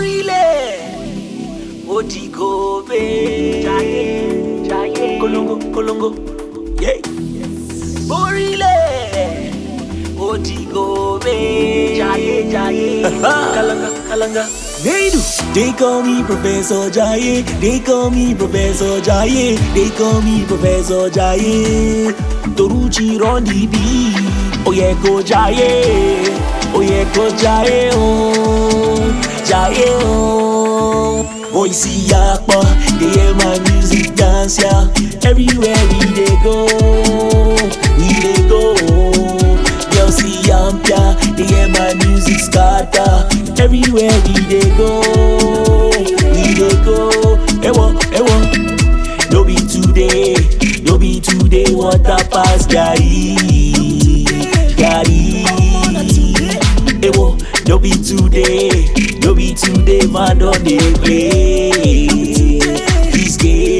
Orílẹ̀ Odigobe. Jayé Jayé. Kolongo Kolongo. Yeah. Orílẹ̀ Odigobe. Jayé Jayé. Kalanga Kalanga. Neidu. They call me Professor Jaye. They call me Professor Jaye. They call me Professor Jaye. Toruchi run the beat. Oh yeah, go Jaye. Oh yeah, go Jaye. Oh, Jaye. Oh. Voice yakpa, they hear my music dance yeah. Everywhere we dey go, we dey go. Girls see yampia, they hear my music scatter. Everywhere we dey go, we dey go. Ewo, ewo. No be today, no be today. Water pass Gary, Gary. Ewo, no be today, no be today. Man don dey play this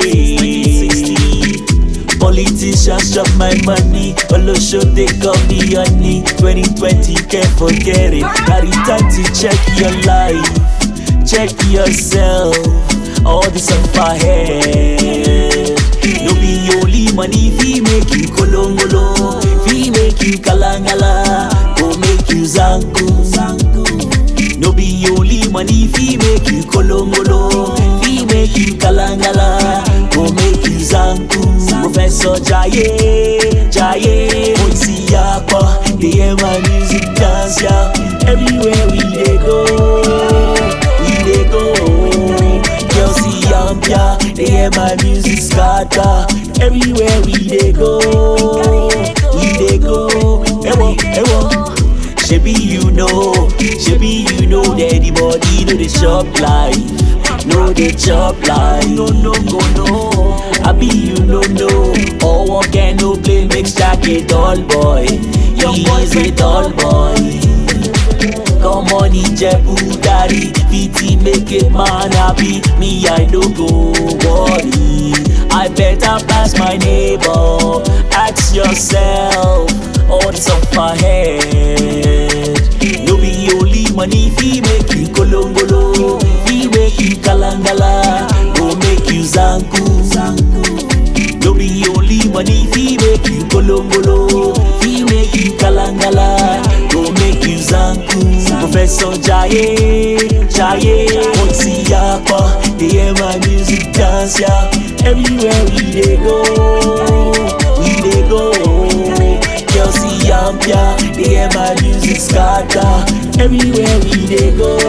game. Politicians chop my money, Olosho they call me honey. 2020 can't forget it. Got it time to check your life, check yourself. All this up ahead. No be only money fi make you kolongolo, fi make you kalangala, go make you zanku. No be only money fi make you kolongolo, fi make you kalangala, go make you zanku. Professor Jaye, Jaye, Moisi Yapa, they hear my music dance yeah. Everywhere we dey go, we dey go. Girls see yampia, they hear my music scatter. Everywhere we dey go, we dey go. Ewo, ewo. Shebi you know, shebi you know that the body know the shop life, know the chop life. No no go no, I be you no know. All one can no play makes Jack a dull boy. He is a dull boy. Come on, Ijebu daddy, VT make it man happy. Me I no go worry. I better pass my neighbor. Ask yourself, all this up ahead. No be only money fi make you kolongolo, fi make you kalangala, go make you zanku. No be only money fi make you kolongolo, fi make you kalangala, go make you zanku. Professor Jaye, Jaye, Otsi Yapa, they hear my music dance yeah. Everywhere we dey go, we dey go. Girls see yampia, they hear my music scatter. Everywhere we dey go,